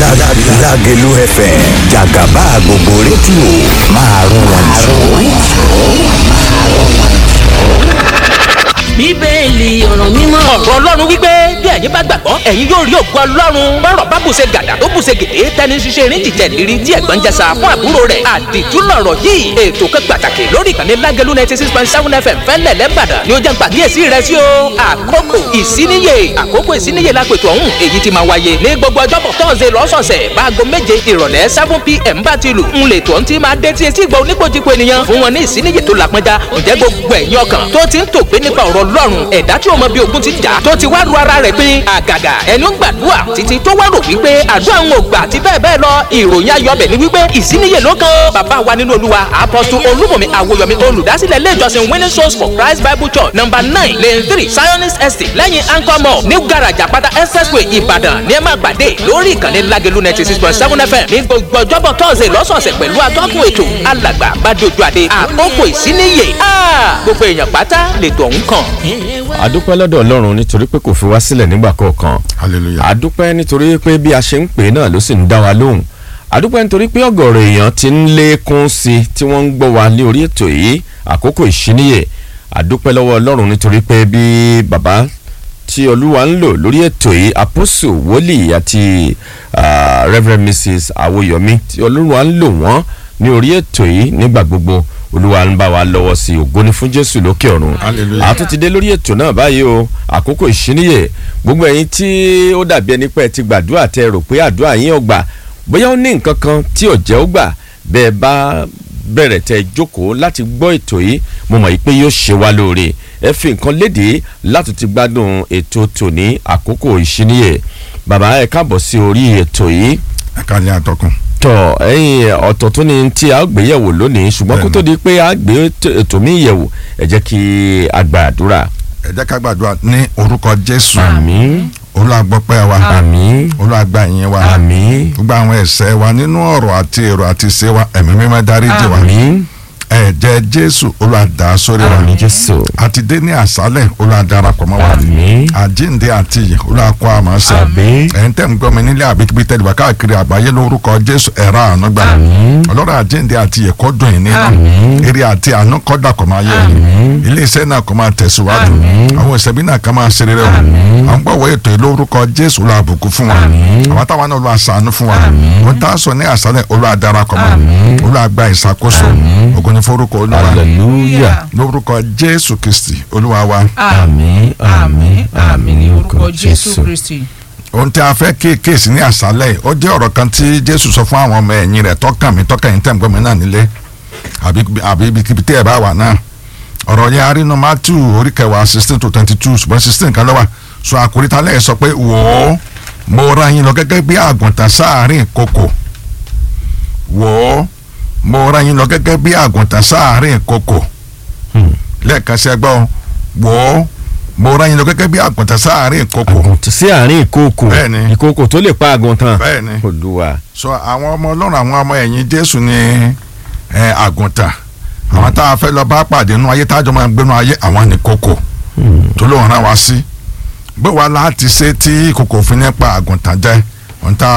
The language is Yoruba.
Lágẹ̀lú FM jàgàbá gbogbo rédíò máa rún wọn bíbélì ọ̀rọ̀ mímọ́. ọ̀rọ̀ ọlọ́run wípé bí ẹ̀yin bá gbàgbọ́ ẹ̀yin yóò rí ògo ọlọ́run bọ́rọ̀ bá bùṣe gàdà tó bùṣe gèdè tẹni ṣiṣẹ́ erin jìjẹ́ lérí tí ẹ̀gbọ́n jẹsà fún àbúrò rẹ̀ àdìtú lọ̀rọ̀ yìí ètò kan pàtàkì lórí ìkànnì lágẹ̀lú ninety six point seven fm fẹ́lẹ̀ lẹ́bàdàn ni ó jẹ́ gbàgíyèsí rẹ̀ sí o àkókò ìsíníyè àkókò ìsíníyè lápètò ọ̀hún èyí ti máa wáyé ní gbogbo ọjọ́bọ̀ tọ́sẹ̀ lọ́sọ̀ọ̀sẹ̀ báago méje ìrọ̀lẹ́ seven pm bá ti lù ń lè tó ń ti máa dé tí etí ìgbà oníkojúko ènìyàn fún wọn ní ìsíníyè tó làpọnjá ǹjẹ́ gbogbo ẹ̀yin ọkàn tó ti ń tògbé nípa ọ̀rọ̀ ọlọ́run ẹ̀dá tí ó mọ bí ogun ti jà tó ti wá ru ara rẹ̀ pín àgàgà ẹni ó ń gbàdúrà títí tó wá rò wípé àdúrà ń ò gbà àti bẹ́ẹ̀ bẹ́ẹ̀ lọ ìròyìn ayọ̀bẹ̀ ni wípé ìsíníyè ló kan bàbá wa nínú olúwa apọ́sù olúmọ̀mí àwòyọ̀mí olùdásílẹ̀ ilé ìjọsìn winning souls for christ bible church number nine lane three zionist estate lẹ́yìn anchor mall new garage àpáta expressway ìbàdàn ní ẹ máa gbàdé lórí ìkànnì lágẹ̀lú ninety six point seven fm ní gbogbo ọjọ́bọ̀ tọ́sẹ̀ lọ́sọ̀ọ̀sẹ̀ pẹ̀lú atọ́kùn ètò alàgbà bàdójú àdé àkókò ìsíníyè gbogbo èèyàn pátá lètò ọ̀hún kàn àdúpẹ́ lọ́dọ̀ ọlọ́run nítorí pé kò fi wá sílẹ̀ nígbà kọ̀ọ̀kan hallelujah àdúpẹ́ nítorí pé bí a ṣe ń pè é náà ló sì ń dá wa lóhùn àdúpẹ́ nítorí pé ọ̀gọ̀rọ̀ èèyàn ti ń lékún sí i tí wọ́n ń gbọ́ wa ní orí ètò yìí àkókò ìṣíníyè àdúpẹ́ lọ́wọ́ ọlọ́run nítorí pé bí bàbá tí olúwa ń lò lórí ètò yìí apostle wòlíì àti reverend mrs awoyomi tí olúwa ń lò wọ́n ní orí ètò yìí nígbà gbogbo olúwa ń bá wa lọ́wọ́ sí i ògo ni fún jésù lókè ọ̀run Hallelujah. àtún ti dé lórí ètò náà báyìí o àkókò ìṣíníyè gbogbo ẹ̀yin tí ó dàbí ẹni pé ẹ ti gbàdúrà tẹ rò pé àdúrà yín ò gbà bóyá ó ní nǹkan kan tí ò jẹ́ ó gbà bẹ́ẹ̀ bá bẹ̀rẹ̀ tẹ jókòó láti gbọ́ ètò yìí mo mọ̀ yìí pé yóò ṣe wá lóore ẹ fi nǹkan léde láti ti gbádùn ètò tòní àkókò ìṣíníyè bàbá ẹ káàbọ̀ sí orí ètò yìí ẹ ká ní àtọkùn tọ ẹyin ọ̀tọ̀ tó ní tí a gbé yẹ̀wò lónìí ṣùgbọ́n kó tó di pé a gbé ètò mi yẹ̀wò ẹ jẹ́ kí a gba àdúrà. ẹ jẹ́ ká gbàdúrà ní orúkọ jésù àmín olúwa gbọ́pẹ́ wa àmín olúwa gba ìyìn wa àmín gbogbo àwọn ẹ̀ṣẹ̀ wa nínú ọ̀rọ̀ àti èrò àti ìṣe wa ẹ̀mí mímọ́ dáríjì wa àmín ẹ̀jẹ̀ jésù olúwa dà á sórí wa àmín jésù àti dé ní àṣálẹ̀ olúwa darapọ̀ mọ́ wa àmín àjíǹde àti ìyè olúwa kọ́ àmọ́ ṣe àmín ẹ̀yin tẹ́ ń gbọ́ mi nílé àbíkíbi tẹ́lẹ̀ wá káàkiri àgbáyé lórúkọ jésù ẹ̀rọ àánú gbà ọlọ́run àjíǹde àti ìyè kó dùn yín nínú eré àti àánú kó dà kó máa yẹ ilé iṣẹ́ náà kó máa tẹ̀síwájú àwọn ìṣẹ̀bí náà kó máa ṣe rere o àwọn gbọ́wọ́ ètò yìí lórúkọ jésù olúwa bùkún fún wa àwọn táwọn náà olúwa ṣàánú fún wa wọn tá a sọ ní àṣálẹ̀ olúwa darapọ̀ mọ́ olúwa gba ìṣàkóso ògo ni forúkọ olúwa hallelujah lórúkọ jésù kristi olúwa wa àmín àmín àmín ní orúkọ jésù kristi. ohun tí a fẹ́ kéèkéèsì ní àṣálẹ̀ yìí ó jẹ́ ọ̀rọ̀ kan tí jésù sọ fún àwọn ọmọ ẹ̀yìn rẹ̀ tọ́kàn mi tọ́kàn yín tẹ̀gbọ́n mi náà nílé àbí àbí ibikíbi tí ẹ̀ bá wà náà ọ̀rọ̀ yẹn arínú matthew orí kẹwàá sixteen to twenty two ṣùgbọ́n sixteen kan lọ́wọ́ sọ àkóríta lẹ́yìn sọ pé wò ó mo ra yín lọ gẹ́gẹ́ bí àgùntàn sáàárín ìkokò wò ó mo ra yín lọ gẹ́gẹ́ bí àgùntàn sáàárín ìkokò lẹ́ẹ̀kan sí ẹgbọ́n wò ó mo ra yín lọ gẹ́gẹ́ bí àgùntàn sáàárín ìkokò àgùntàn sí àárín ìkookò Bẹ́ẹ̀ni. ìkookò tó lè pa àgùntàn Bẹ́ẹ̀ni. olúwa so àwọn ọmọ ọlọ́run àwọn ọmọ ẹ̀yìn jésù ní ẹ, àgùntàn àwọn tá a fẹ́ lọ bá pàdé nínú ayé tájọ́ máa ń gbénu ayé àwọn ní kókò tó lóun rán wa sí bó wa láti ṣe tí kòkò fi nípa àgùntàn jẹ́ ohun tá